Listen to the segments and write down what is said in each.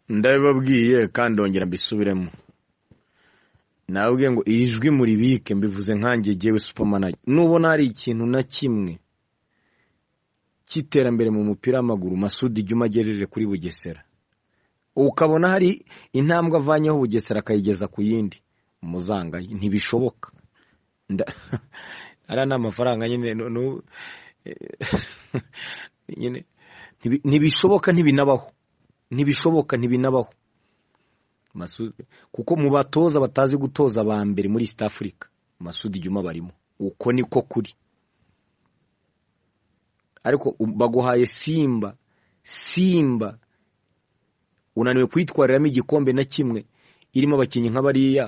ndabibabwiye kandi ndongera mbisubiremo nawe ubwe ngo iyi jwi muribike mbivuze nkange yewe supamanage nubona hari ikintu na kimwe cy'iterambere mu mupira w'amaguru masudi ijya umagejeje kuri bugesera ukabona hari intambwe avanyeho bugesera akayigeza ku yindi muzangaye ntibishoboka ariya ni amafaranga nyine ntibishoboka ntibinabaho ntibishoboka ntibinabaho kuko mu batoza batazi gutoza ba mbere muri east africa masudi juma barimo uko niko kuri ariko baguhaye simba simba unaniwe kuyitwariramo igikombe na kimwe irimo abakinnyi nk'abariya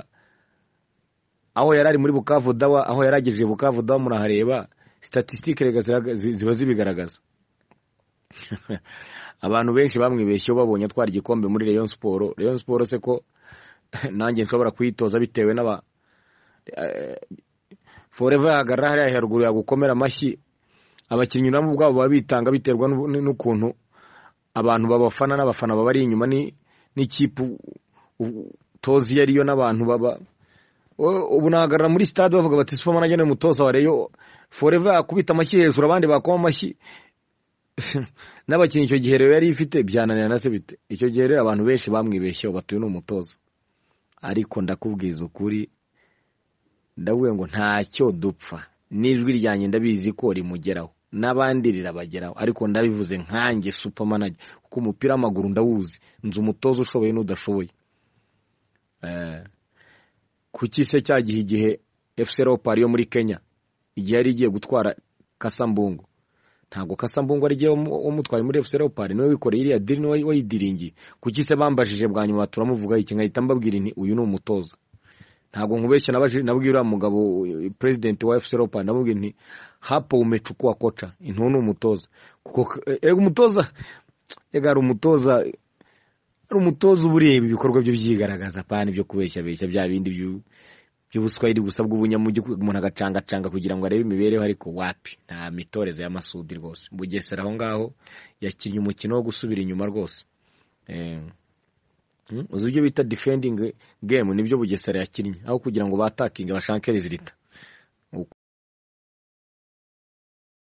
aho yari ari muri bukavu dawa aho yari agejeje bukavu dawa murahareba statisitike ziba zibigaragaza abantu benshi bamwibeshyeho babonye atwara igikombe muri Rayon siporo Rayon siporo se ko nanjye nshobora kuyitoza bitewe n'aba foreva yahagarara hariya haruguru yagukomera amashyi abakinnyi nabo ubwabo baba bitanga biterwa n'ukuntu abantu babafana n'abafana baba ari inyuma n'ikipe utozi iyo ariyo n'abantu baba ubu nahagarara muri sitade bavuga bati sipoma nanjye ni umutoza wa reyo foreva yakubita amashyi hejuru abandi bakoma amashyi n'abakinnyi icyo gihe rero yari ifite byananirana se bite icyo gihe rero abantu benshi bamwibeshyeho batuye n'umutoza ariko ndakubwiza ukuri ndabwiye ngo ntacyo dupfa n'ijwi ryanjye ndabizi ko rimugeraho n'abandi rirabageraho ariko ndabivuze nkange supamanage kuko umupira w'amaguru ndawuzi nzi umutoza ushoboye n'udashoboye kuki se cya gihe igihe fc leopard yo muri kenya igihe yari igiye gutwara kasambungu ntabwo kasambungu ari igihe umutwaye muri fc leopard niwe wikoreye iriya diri niwe wayidiringiye kuki se bambajije bwa nyuma turamuvuga iki nkahita mbabwira nti uyu ni umutoza ntabwo nkubeshya nabwira uriya mugabo perezidenti wa fc leopard namubwira nti hapo umechukua koca intu ni umutoza kuko ego umutoza ega hari umutoza hari umutoza uba ureba ibikorwa byo byigaragaza pana ibyo kubeshya beshya bya bindi by'ubuswahili gusa bw'ubunyamujyi umuntu agacangacanga kugira ngo arebe imibereho ariko wapi nta mitoreze y'amasudi rwose bugesera aho ngaho yakinnye umukino wo gusubira inyuma rwose uzi ibyo bita defending game nibyo bugesera yakinnye aho kugira ngo batakinge bashake rizita